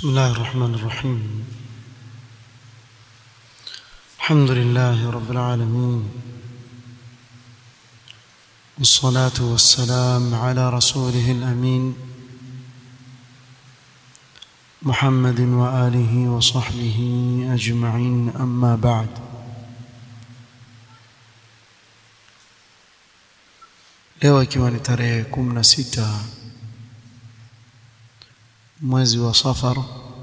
بسم الله الرحمن الرحيم الحمد لله رب العالمين والصلاة والسلام على رسوله الأمين محمد وآله وصحبه أجمعين أما بعد leo ikiwa ni tarehe 16 mwezi wa Safar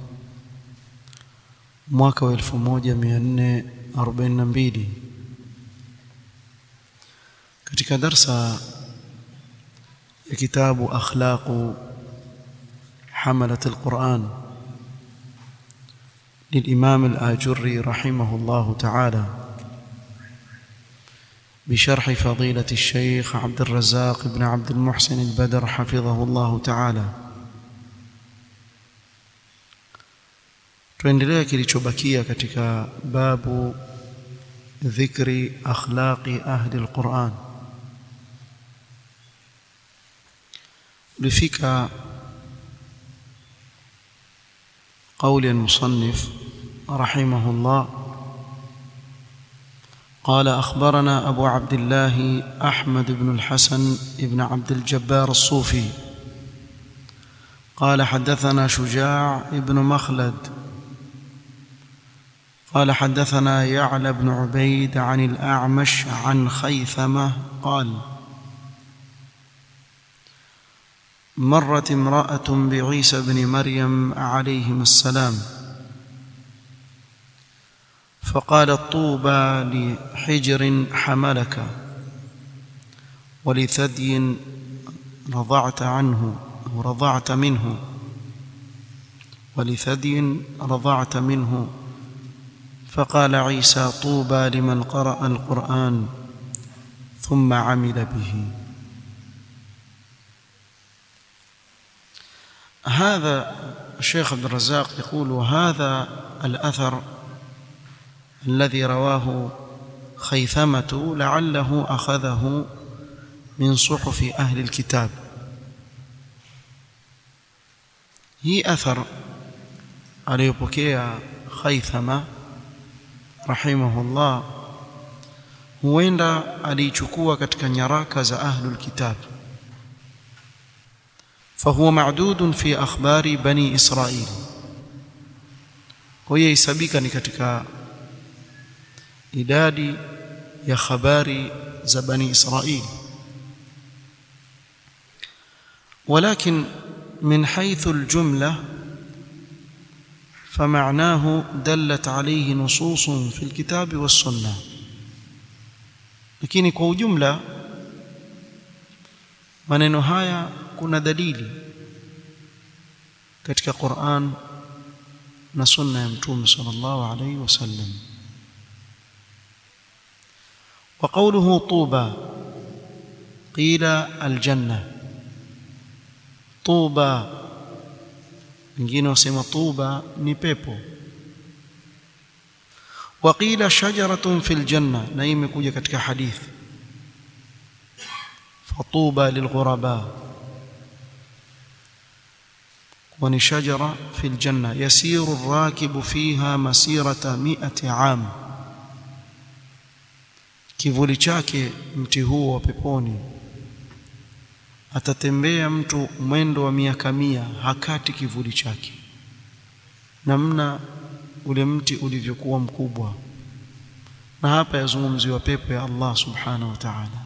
mwaka wa 1442 katika darsa ya kitabu akhlaqu حملة القرآن للإمام الآجري رحمه الله تعالى بشرح فضيلة الشيخ عبد الرزاق بن عبد المحسن البدر حفظه الله تعالى tuendelea kilichobakia katika babu dhikri akhlaqi ahli alquran ulifika قول المصنف رحمه الله قال أخبرنا أبو عبد الله أحمد بن الحسن بن عبد الجبار الصوفي قال حدثنا شجاع بن مخلد قال حدثنا يعلى بن عبيد عن الأعمش عن خيثمة قال مرت امرأة بعيسى بن مريم عليهما السلام فقالت طوبى لحجر حملك ولثدي رضعت عنه أو رضعت منه ولثدي رضعت منه فقال عيسى طوبى لمن قرأ القرآن ثم عمل به هذا الشيخ عبد الرزاق يقول هذا الأثر الذي رواه خيثمة لعله أخذه من صحف أهل الكتاب هي أثر aliyopokea Khaithama rahimahullah huenda aliichukua katika nyaraka za ahlul kitab فهو معدود في أخبار بني إسرائيل وهي يسبيك ni katika idadi ya habari za bani Israil ولكن من حيث الجملة فمعناه دلت عليه نصوص في الكتاب والسنة lakini kwa ujumla maneno haya kuna dalili katika Qur'an na sunna ya mtume sallallahu alayhi wasallam وقوله طوبى قيل الجنة طوبى wengine wasema tuba ni pepo وقيل شجرة في الجنة na hii imekuja katika hadithi فطوبى للغرباء وني شجرة في الجنة يسير الراكب فيها مسيرة مئة عام kivuli chake mti huo wa peponi atatembea mtu mwendo wa miaka mia hakati kivuli chake namna ule mti ulivyokuwa mkubwa na hapa yazungumziwa pepo ya Allah subhanahu wa ta'ala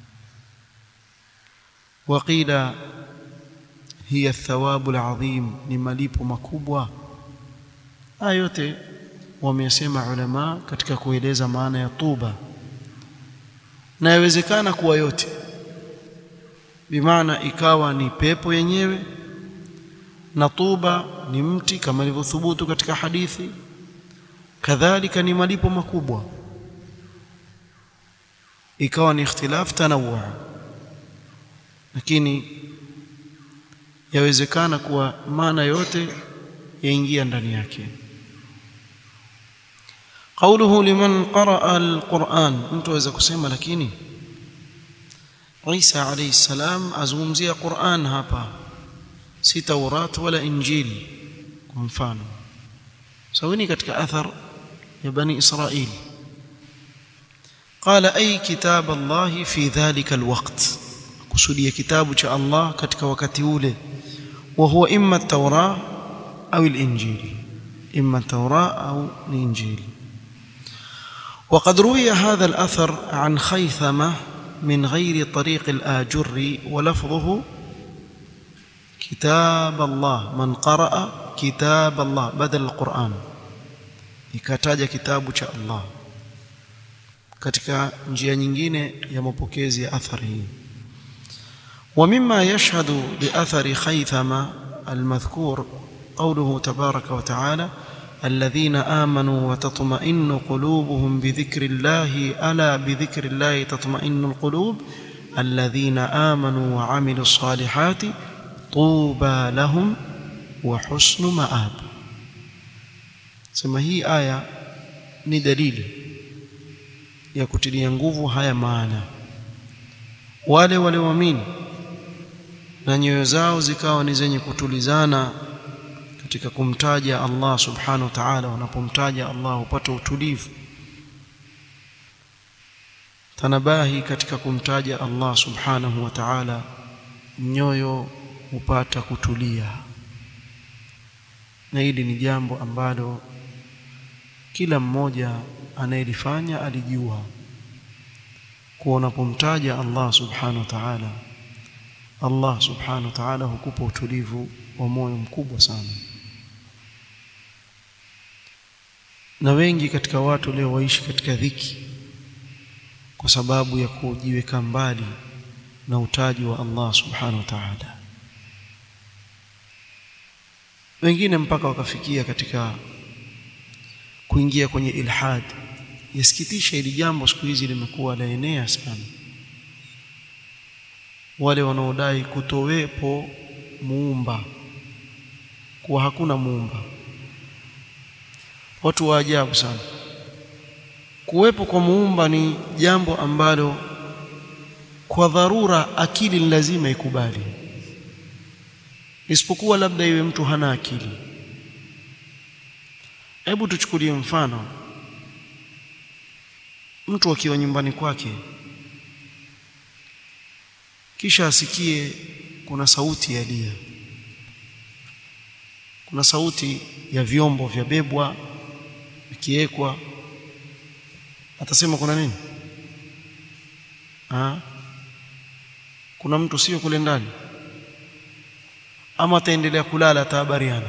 waqila hiya athawabu alazim ni malipo makubwa haya yote wamesema ulama katika kueleza maana ya tuba na yawezekana kuwa yote bimaana ikawa ni pepo yenyewe na tuba ni mti kama ilivyothubutu katika hadithi kadhalika ni malipo makubwa ikawa ni ikhtilaf tanawu lakini yawezekana kuwa maana yote yaingia ndani yake قوله لمن قرأ القرآن mtu aweza kusema lakini Isa alayhi salam azungumzia Qur'an hapa si Taurat wala Injili kwa mfano sawini katika athar ya bani israil qala ay kitab Allah fi dhalika alwaqt kusudia kitabu cha Allah katika wakati ule wa huwa imma at-taura au al-injili imma at-taura au al-injili وقد روي هذا الأثر عن خيثمة من غير طريق الآجر ولفظه كتاب الله من قرأ كتاب الله بدل القرآن ikataja kitabu cha Allah katika njia nyingine ya mapokezi ya athari hii ومما يشهد لأثر خيثمة المذكور قوله تبارك وتعالى الذين آمنوا وتطمئن قلوبهم بذكر الله ألا بذكر الله تطمئن القلوب الذين آمنوا وعملوا الصالحات طوبى لهم وحسن مآب sema hii aya ni dalili ya kutilia nguvu haya maana wale walioamini na nyoyo zao zikawa ni zenye kutulizana katika kumtaja Allah subhanahu wa ta'ala wanapomtaja Allah hupata utulivu tanabahi katika kumtaja Allah subhanahu wa ta'ala nyoyo hupata kutulia na hili ni jambo ambalo kila mmoja anayelifanya alijua kuwa unapomtaja Allah subhanahu wa ta'ala Allah subhanahu wa ta'ala hukupa utulivu wa moyo mkubwa sana na wengi katika watu leo waishi katika dhiki kwa sababu ya kujiweka mbali na utaji wa Allah subhanahu wa ta'ala wengine mpaka wakafikia katika kuingia kwenye ilhad yasikitisha ili jambo siku hizi limekuwa laenea sana wale wanaodai kutowepo muumba kuwa hakuna muumba watu wa ajabu sana kuwepo kwa muumba ni jambo ambalo kwa dharura akili ni lazima ikubali isipokuwa labda iwe mtu hana akili hebu tuchukulie mfano mtu akiwa nyumbani kwake kisha asikie kuna sauti ya lia kuna sauti ya vyombo vya bebwa vikiwekwa atasema kuna nini ha? kuna mtu sio kule ndani ama ataendelea kulala atahabariana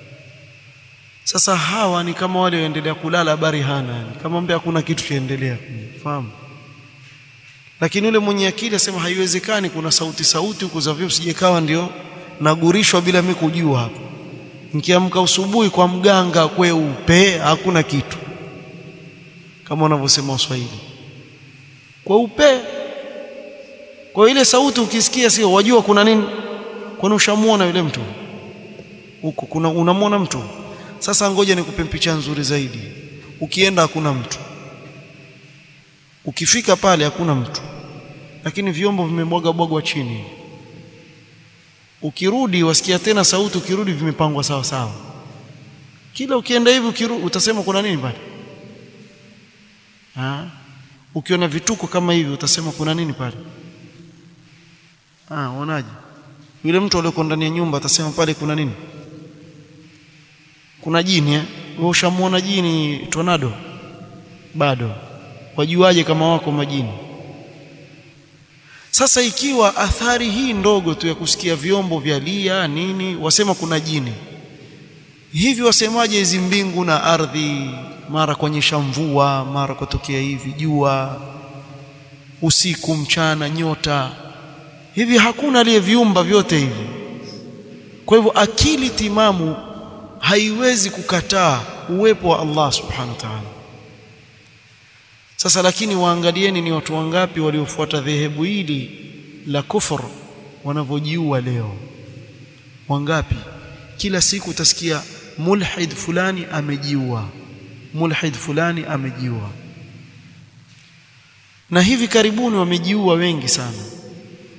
sasa hawa ni kama wale waendelea kulala habari hana kama mbe hakuna kitu chaendelea fahamu lakini yule mwenye akili asema haiwezekani kuna sauti sauti huko za vyo sijekawa ndio nagurishwa bila mimi kujua hapo nikiamka usubuhi kwa mganga kweupe hakuna kitu kama wanavyosema Waswahili kweupe kwa ile sauti ukisikia sio wajua kuna nini kwani ushamuona yule mtu huko kuna unamwona mtu sasa ngoja nikupe picha nzuri zaidi ukienda hakuna mtu ukifika pale hakuna mtu lakini vyombo vimebwaga bwagwa chini ukirudi wasikia tena sauti ukirudi vimepangwa sawa sawa kila ukienda hivi ukirudi utasema kuna nini pale ah ukiona vituko kama hivi utasema kuna nini pale ah unaje yule mtu aliyeko ndani ya nyumba atasema pale kuna nini kuna jini eh wewe ushamuona jini tornado bado wajuaje kama wako majini sasa ikiwa athari hii ndogo tu ya kusikia vyombo vya lia nini wasema kuna jini hivi wasemaje hizi mbingu na ardhi mara kuonyesha mvua mara kutokea hivi jua usiku mchana nyota hivi hakuna aliyeviumba vyote hivi kwa hivyo akili timamu haiwezi kukataa uwepo wa Allah subhanahu wa ta'ala sasa lakini waangalieni ni watu wangapi waliofuata dhehebu hili la kufur wanavyojiua leo wangapi kila siku utasikia mulhid fulani amejiua mulhid fulani amejiua na hivi karibuni wamejiua wengi sana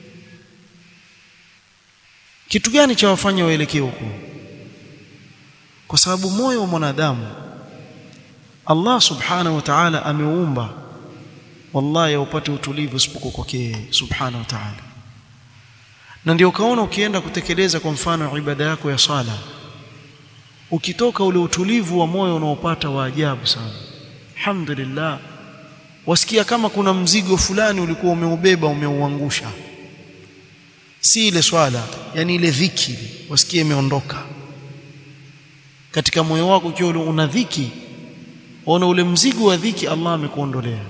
kitu gani cha wafanya waelekee huko kwa sababu moyo wa mwanadamu Allah subhanahu wa ta'ala ameumba wallahi upate utulivu isipokuwa kwake yeye subhanahu wa ta'ala na ndio ukaona ukienda kutekeleza kwa mfano ibada yako ya sala ukitoka ule utulivu wa moyo unaopata wa ajabu sana alhamdulillah wasikia kama kuna mzigo fulani ulikuwa umeubeba umeuangusha si ile swala yani ile dhiki wasikie imeondoka katika moyo wako ukiwa una dhiki ona ule mzigo wa dhiki Allah amekuondolea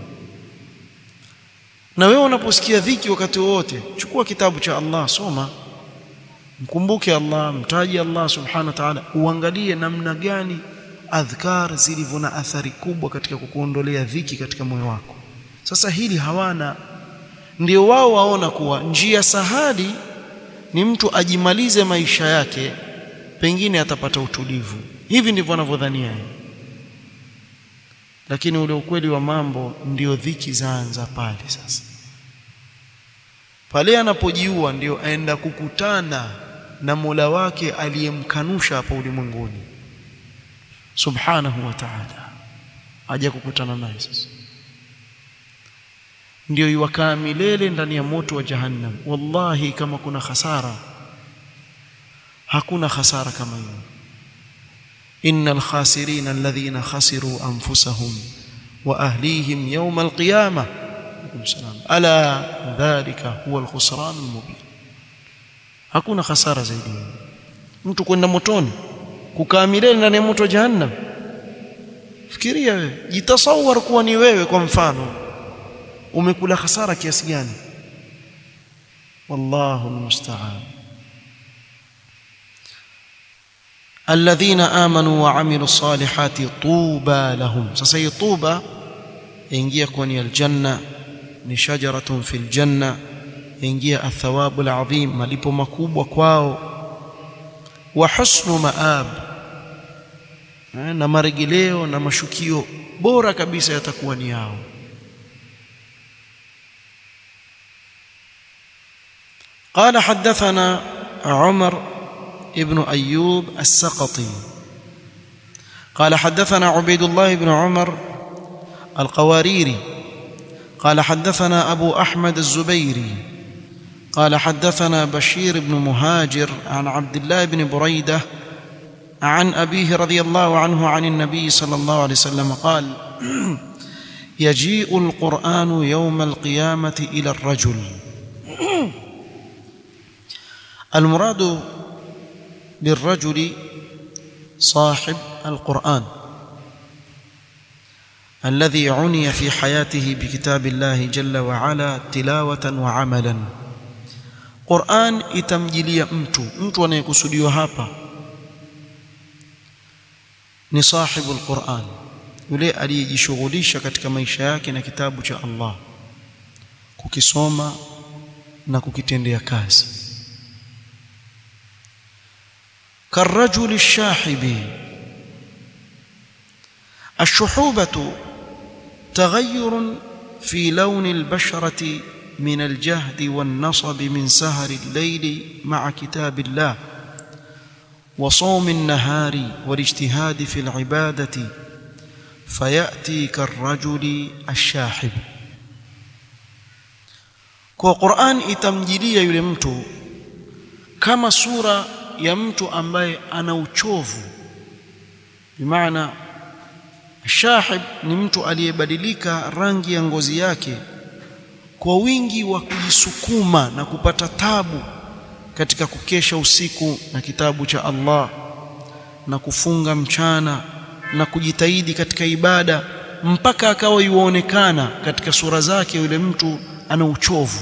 na wewe unaposikia dhiki wakati wote chukua kitabu cha Allah soma mkumbuke Allah mtaji Allah subhanahu wa ta'ala uangalie namna gani adhkar zilivyo na athari kubwa katika kukuondolea dhiki katika moyo wako sasa hili hawana ndio wao waona kuwa njia sahali ni mtu ajimalize maisha yake pengine atapata utulivu hivi ndivyo wanavyodhania lakini ule ukweli wa mambo ndio dhiki zaanza pale sasa pale anapojiua ndio aenda kukutana na Mola wake aliyemkanusha hapa ulimwenguni subhanahu wa ta'ala aje kukutana naye sasa ndio iwakaa milele ndani ya moto wa jahannam wallahi kama kuna hasara hakuna hasara kama hiyo innal khasirin alladhina khasiru anfusahum wa ahlihim yawm alqiyamah ala dhalika huwa alkhusran almubin hakuna hasara zaidi mtu kwenda motoni kukaa milele ndani ya moto wa jahannam fikiria wewe jitasawar kuwa ni wewe kwa mfano umekula hasara kiasi gani wallahu almusta'an alladhina amanu wa amilu salihati tuba lahum sasa hii tuba ingia kwenye aljanna ni shajaratun fil janna ingia athawabu alazim malipo makubwa kwao wa husnu maab na maregeleo na mashukio bora kabisa yatakuwa ni yao قال حدثنا عمر ابن أيوب السقطي قال حدثنا عبيد الله بن عمر القواريري قال حدثنا أبو أحمد الزبيري قال حدثنا بشير بن مهاجر عن عبد الله بن بريدة عن أبيه رضي الله عنه عن النبي صلى الله عليه وسلم قال يجيء القرآن يوم القيامة إلى الرجل المراد بالرجل صاحب القرآن الذي عني في حياته بكتاب الله جل وعلا تلاوة وعملا Qur'an itamjilia mtu mtu anayekusudiwa hapa ni sahibu al-Qur'an yule aliyejishughulisha katika maisha yake na kitabu cha Allah kukisoma na kukitendea kazi كالرجل الشاحب الشحوبة تغير في لون البشرة من الجهد والنصب من سهر الليل مع كتاب الله وصوم النهار والاجتهاد في العبادة فيأتي كالرجل الشاحب kwa Qur'an itamjilia yule mtu kama sura ya mtu ambaye ana uchovu bimaana shahib ni mtu aliyebadilika rangi ya ngozi yake kwa wingi wa kujisukuma na kupata tabu katika kukesha usiku na kitabu cha Allah na kufunga mchana na kujitahidi katika ibada mpaka akawa yuonekana katika sura zake yule mtu ana uchovu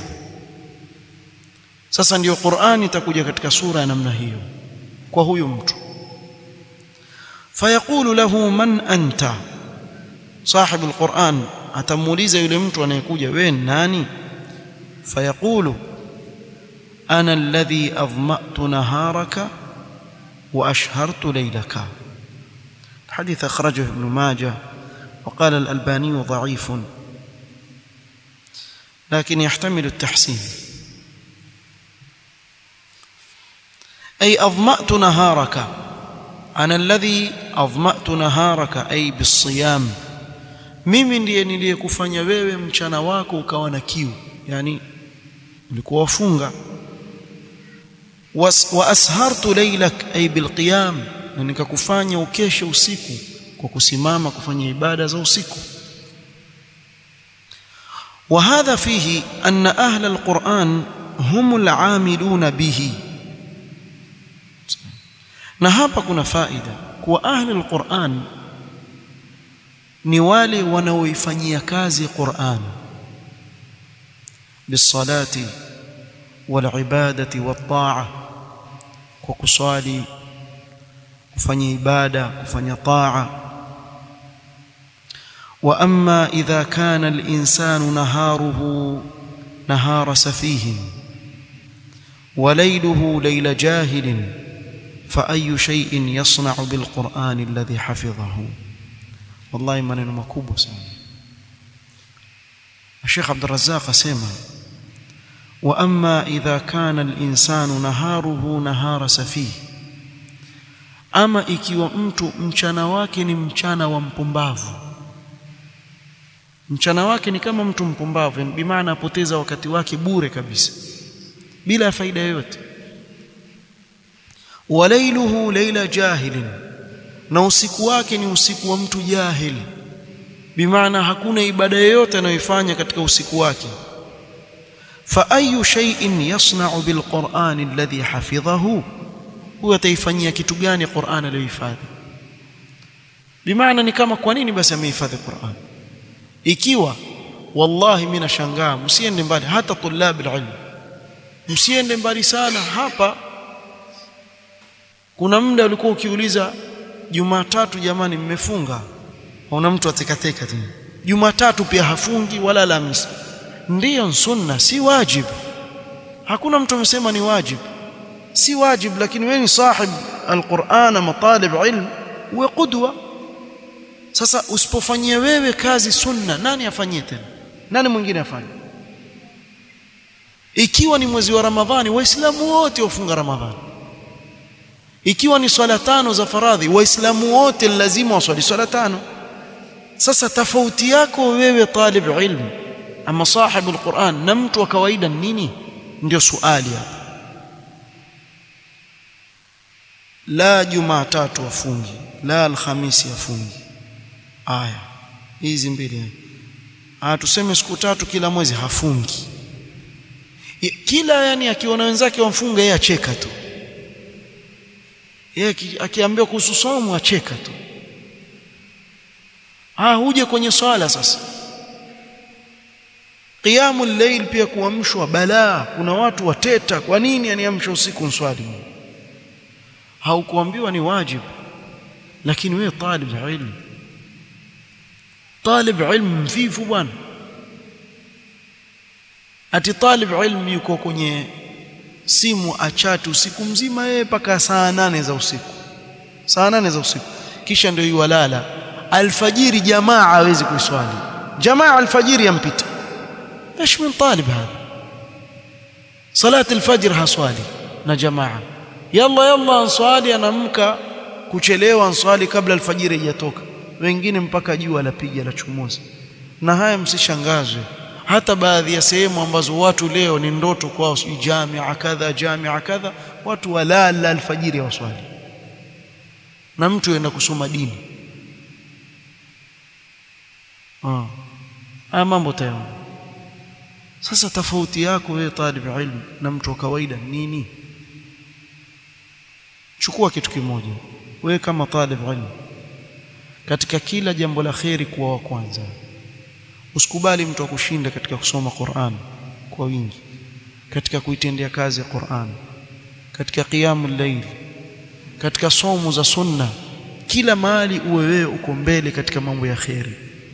sasa ndiyo Qur'ani itakuja katika sura ya namna hiyo kwa huyu mtu fayaqulu lahu man anta صاحب القرآن atamuuliza yule mtu anayekuja wewe nani fayaqulu ana alladhi adma'tu naharaka wa ashhartu laylaka الحديث أخرجه ابن ماجه وقال الألباني ضعيف لكن يحتمل التحسين أي أظمأت نهارك ana alladhi adhma'tu naharaka ay bisiyam mimi ndiye niliyekufanya wewe mchana wako ukawa na kiu yani ulikuwa wafunga wa ashartu laylak ay bilqiyam na nikakufanya ukeshe usiku kwa kusimama kufanya ibada za usiku وهذا فيه أن أهل القرآن هم العاملون به na hapa kuna faida kuwa ahli alquran ni wale wanaoifanyia kazi Qur'an bisalati walibadati wataa kwa kuswali kufanya ibada kufanya taa wa amma idha kana al-insanu naharuhu nahara safihin wa layluhu layla jahilin fa ayu shay'in yasna'u bil qur'ani alladhi hafidhahu wallahi maneno makubwa sana Sheikh Abdul Razzaq asema wa amma idha kana al-insanu naharuhu nahara safih ama ikiwa mtu mchana wake ni mchana wa mpumbavu mchana wake ni kama mtu mpumbavu bi maana apoteza wakati wake bure kabisa bila faida yoyote walailuhu laila jahilin na usiku wake ni usiku wa mtu jahili bimaana hakuna ibada yoyote anayoifanya katika usiku wake fa ayu shay'in yasna'u bilqur'ani alladhi hafidhahu huwa ataifanyia kitu gani Qur'an aliyohifadhi bimaana ni kama kwa nini basi amehifadhi Qur'an ikiwa wallahi mimi nashangaa msiende mbali hata tulab alilm msiende mbali sana hapa kuna muda ulikuwa ukiuliza Jumatatu jamani mmefunga una mtu atekateka tu Jumatatu pia hafungi wala Alhamisi ndiyo sunna si wajib hakuna mtu amesema ni wajib si wajib lakini wewe ni sahib alquran matalib ilm uwe qudwa sasa usipofanyia wewe kazi sunna nani afanyie tena nani mwingine afanye ikiwa ni mwezi wa ramadhani waislamu wote wafunga ramadhani ikiwa ni swala tano za faradhi waislamu wote lazima waswali swala tano sasa tofauti yako wewe talib ilmu ama sahibu alquran na mtu wa kawaida nini ndio swali hapa la jumatatu afungi la alhamisi afungi aya hizi mbili ah tuseme siku tatu kila mwezi hafungi kila yani akiona wenzake wamfunga yeye acheka tu yeye akiambiwa kuhusu somo acheka tu ah huje kwenye swala sasa qiyamul layl pia kuamshwa balaa kuna watu wateta kwa nini aniamsha usiku nswali haukuambiwa ni wajibu lakini wewe talib ilmu talib ilmu mvivu bwana ati talib ilmu yuko kwenye simu achati usiku mzima yeye mpaka saa nane za usiku saa nane za usiku kisha ndio yuwalala alfajiri jamaa hawezi kuiswali jamaa alfajiri yampita ايش من طالب هذا صلاه الفجر haswali na jamaa yalla yalla answali anamka kuchelewa answali kabla alfajiri haijatoka wengine mpaka jua lapiga la chumuza na haya msishangazwe hata baadhi ya sehemu ambazo watu leo ni ndoto kwao si jamia kadha jamia kadha watu walala alfajiri waswali na mtu aenda kusoma dini ah haya mambo tayari sasa tofauti yako wewe talib ilmu na mtu wa kawaida nini chukua kitu kimoja wewe kama talib ilmu katika kila jambo la kheri kuwa wa kwanza usikubali mtu akushinda katika kusoma Qur'an kwa wingi katika kuitendea kazi ya Qur'an katika qiyamul layl katika somo za sunna kila mahali uwe wewe uko mbele katika mambo ya kheri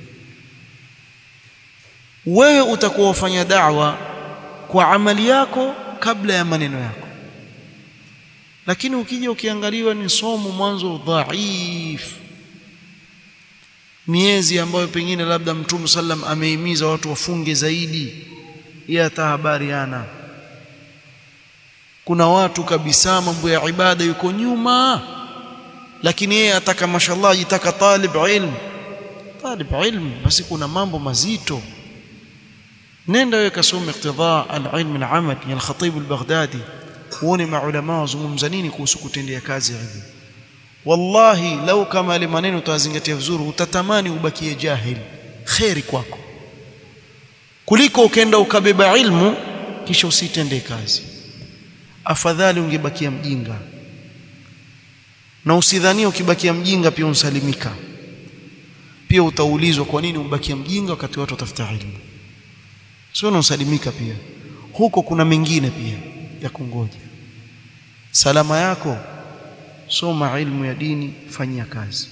wewe utakuwa ufanya da'wa kwa amali yako kabla ya maneno yako lakini ukija ukiangaliwa ni somo mwanzo dhaif miezi ambayo pengine labda mtume sallam amehimiza watu wafunge zaidi ya tahabariana kuna watu kabisa mambo ya ibada yuko nyuma lakini yeye ataka mashallah ajitaka talib ilm talib ilm basi kuna mambo mazito nenda wewe kasome iqtidha al-ilm al-amal ya al-khatib al-baghdadi uone maulama wazungumza nini kuhusu kutendea kazi ilmu wallahi lau kama ile maneno utazingatia vizuri utatamani ubakie jahil khairi kwako kuliko ukenda ukabeba ilmu kisha usitende kazi afadhali ungebakia mjinga na usidhanie ukibakia mjinga pia unsalimika pia utaulizwa kwa nini ubakia mjinga wakati watu watafuta ilmu sio unasalimika pia huko kuna mengine pia ya kungoja salama yako soma ilmu ya dini fanyia kazi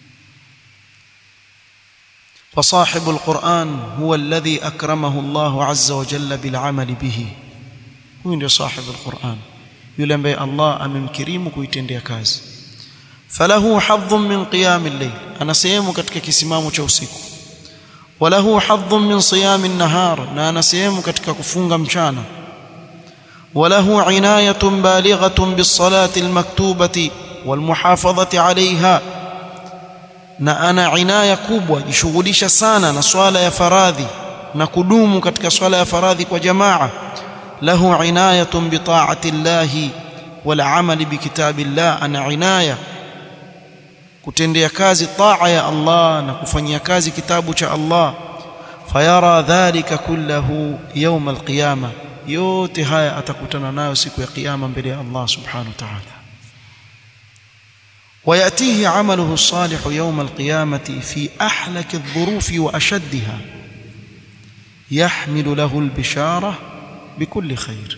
فصاحب القرآن هو الذي أكرمه الله عز وجل بالعمل به هو ndio صاحب القرآن yule ambaye Allah amemkirimu kuitendea kazi falahu hadhun min qiyam al-layl ana sehemu katika kisimamo cha usiku walahu hadhun min siyam an-nahar na ana sehemu katika kufunga mchana وله عناية بالغة بالصلاة المكتوبة والمحافظة عليها na ana inaya kubwa jishughulisha sana na swala ya faradhi na kudumu katika swala ya faradhi kwa jamaa lahu inayatun bi ta'ati llahi wal amali bi kitabillah ana inaya kutendea kazi taa ya Allah na kufanyia kazi kitabu cha Allah fayara dhalika kullahu yawm alqiyama yote haya atakutana nayo siku ya kiyama mbele ya Allah subhanahu wa ta'ala ويأتيه عمله الصالح يوم القيامة في أحلك الظروف وأشدها يحمل له البشارة بكل خير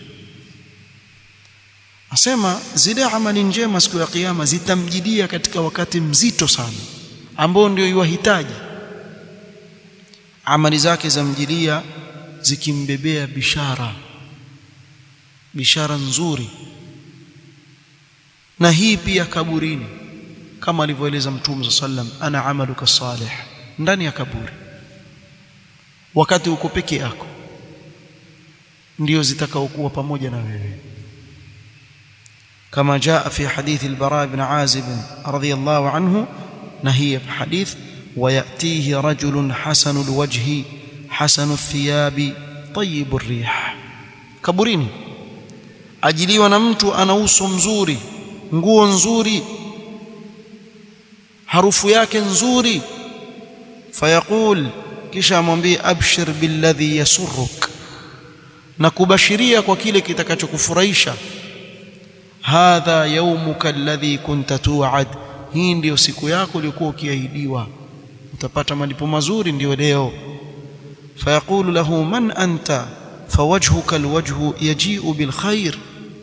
asema zile amali njema siku ya kiyama zitamjidia katika wakati mzito sana ambao ndio yuwahitaji amali zake zamjidia zikimbebea bishara bishara nzuri na hii pia kaburini kama alivyoeleza mtume sallam ana amaluka salih ndani ya kaburi wakati uko peke yako ndio zitakaokuwa pamoja na wewe كما جاء في حديث البراء بن عازب رضي الله عنه نهي حديث ويأتيه رجل حسن الوجه حسن الثياب طيب الريح كبريني ajiliwa na mtu ana uso mzuri nguo nzuri harufu yake nzuri fayaqul kisha amwambie abshir billadhi yasurruk na kubashiria kwa kile kitakachokufurahisha hadha yawmuka alladhi kunta tu'ad hii ndiyo siku yako iliyokuwa ukiahidiwa utapata malipo mazuri ndiyo leo fayaqulu lahu man anta fawajhuka alwajhu yaji'u bilkhair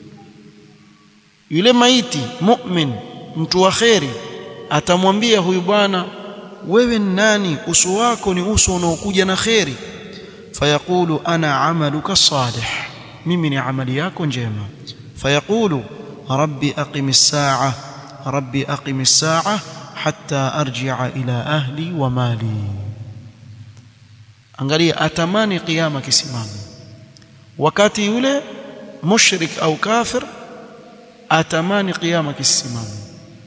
yule maiti mu'min mtu wa kheri atamwambia huyu bwana wewe ni nani uso wako ni uso unaokuja na kheri fayaqulu ana amaluka salih mimi ni amali yako njema fayaqulu rabbi aqimis saa rabbi aqimis saa hatta arji'a ila ahli wa mali angalia atamani kiyama kisimame wakati yule mushrik au kafir atamani kiyama kisimame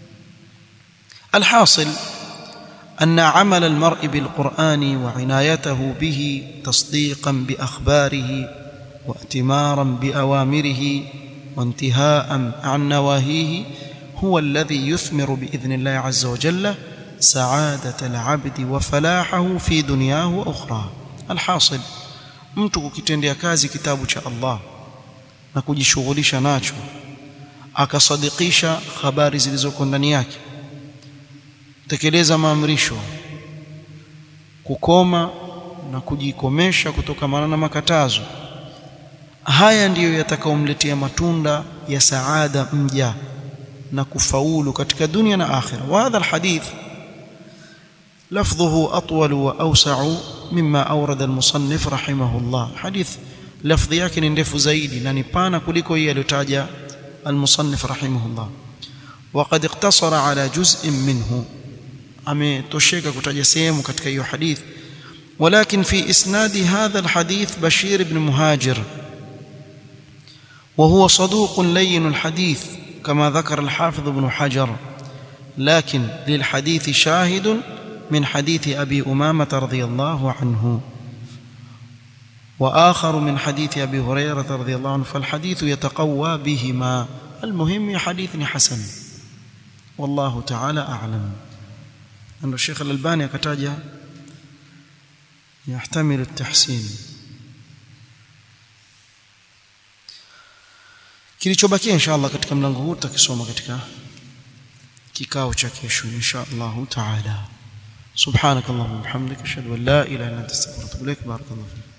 الحاصل أن عمل المرء بالقرآن وعنايته به تصديقا بأخباره واتمارا بأوامره وانتهاء عن نواهيه هو الذي يثمر بإذن الله عز وجل سعادة العبد وفلاحه في دنياه وأخراه الحاصل mtu kukitendea kazi kitabu cha Allah na kujishughulisha nacho akasadikisha habari zilizoko ndani yake tekeleza maamrisho kukoma na kujikomesha kutokamana na makatazo haya ndiyo yatakaomletea matunda ya saada mja na kufaulu katika dunia na akhira wa hadha alhadith لفظه أطول وأوسع مما أورد المصنف رحمه الله حديث لفظ yake ni ndefu zaidi na ni pana kuliko hii aliyotaja المصنف رحمه الله وقد اقتصر على جزء منه ametosheka kutaja sehemu katika hiyo hadith ولكن في اسناد هذا الحديث بشير بن مهاجر وهو صدوق لين الحديث كما ذكر الحافظ ابن حجر لكن للحديث شاهد من حديث أبي أمامة رضي الله عنه وآخر من حديث أبي هريرة رضي الله عنه فالحديث يتقوى بهما المهم حديث حسن والله تعالى أعلم أن الشيخ الألباني كتاجة يحتمل التحسين kilichobakia insha Allah katika mlango huu tutakisoma katika kikao cha kesho insha Allah taala subhanakallahumma wa bihamdika ashhadu an la ilaha illa anta astaghfiruka wa atubu ilaik barakallahu